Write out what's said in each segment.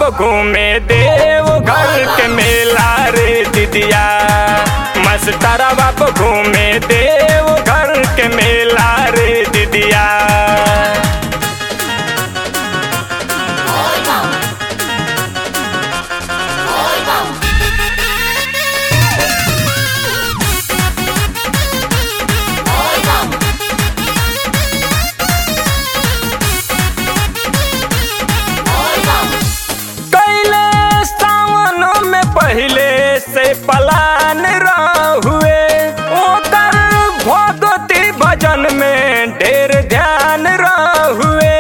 घूमे देव घर के मेला रे दीदिया मस्तरा बाप घूमे देव घर के मेला रे दीदिया कैले सावन में पहले से पलान रहुए ओकर भगवती भजन में ढेर ध्यान रहुए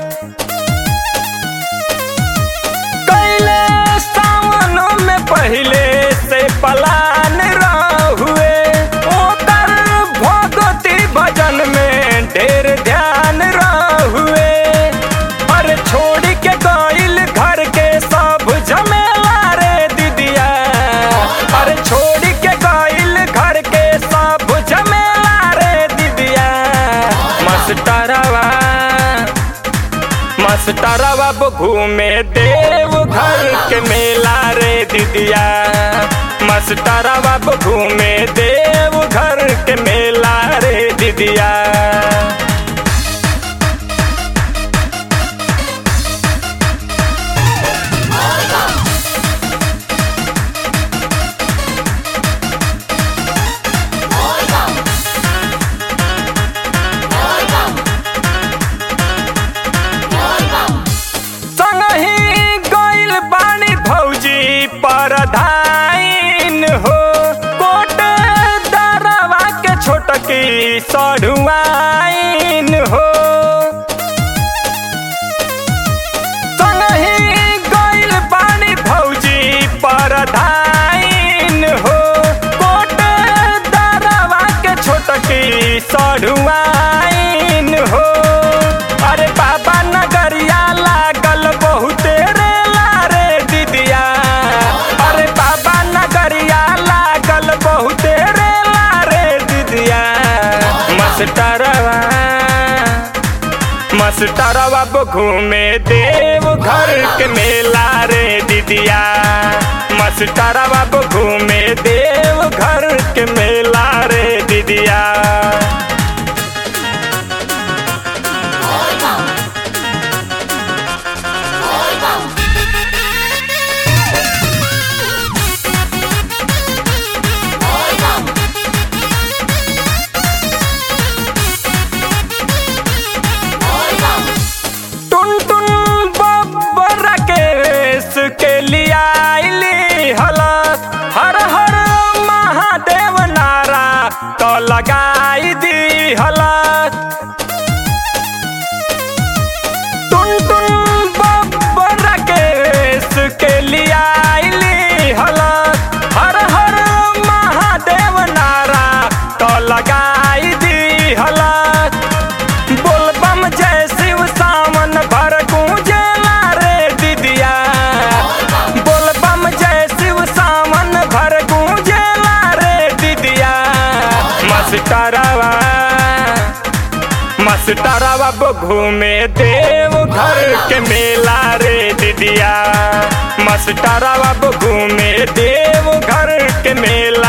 कैले सावन में पहले से पलान रहुए ओकर भगवती भजन में ढेर ध्यान रहुए पर छोड़ के गइल घर के सब झमेला रे दीदिया पर छोड़ के गइल घर के सब झमेला रे दीदिया मस्तरवा मस्तरवा घूमे देव घर के मेला रे दीदिया मस्तरवा घूमे देव घर के मेला रे दीदिया संगही गइल बानी भौजी परधाइन हो कोट दरवा के छोटकी सढ़ुआइन हो संगही गइल बानी भौजी परधाइन हो कोट दरवा के छोटकी सढ़ुआइन हो अरे बाबा नगरिया लागल बहुते रेला रे दीदिया अरे बाबा नगरिया लागल बहुते रेला रे दीदिया मस्टरवा मस्टरवा घूमे देव घर के मेला रे दीदिया मस्टरवा घूमे देव घर के मेला रे दीदिया टुन टुन बब्बर केस के लिया आइली हलस हर हर महादेव नारा तो लगाई दी हलस टुन टुन बब्बर केस के लिया आइली हलस हर हर महादेव नारा तो लगाई दी हलस बोलबम जय शिव सावन भर गूंजेला रे दीदिया बोलबम जय शिव सावन भर गूंजेला रे दीदिया मस्टरवा मस्टरवा घूमे देव घर के मेला रे दीदिया मस्टरवा घूमे देव घर के मेला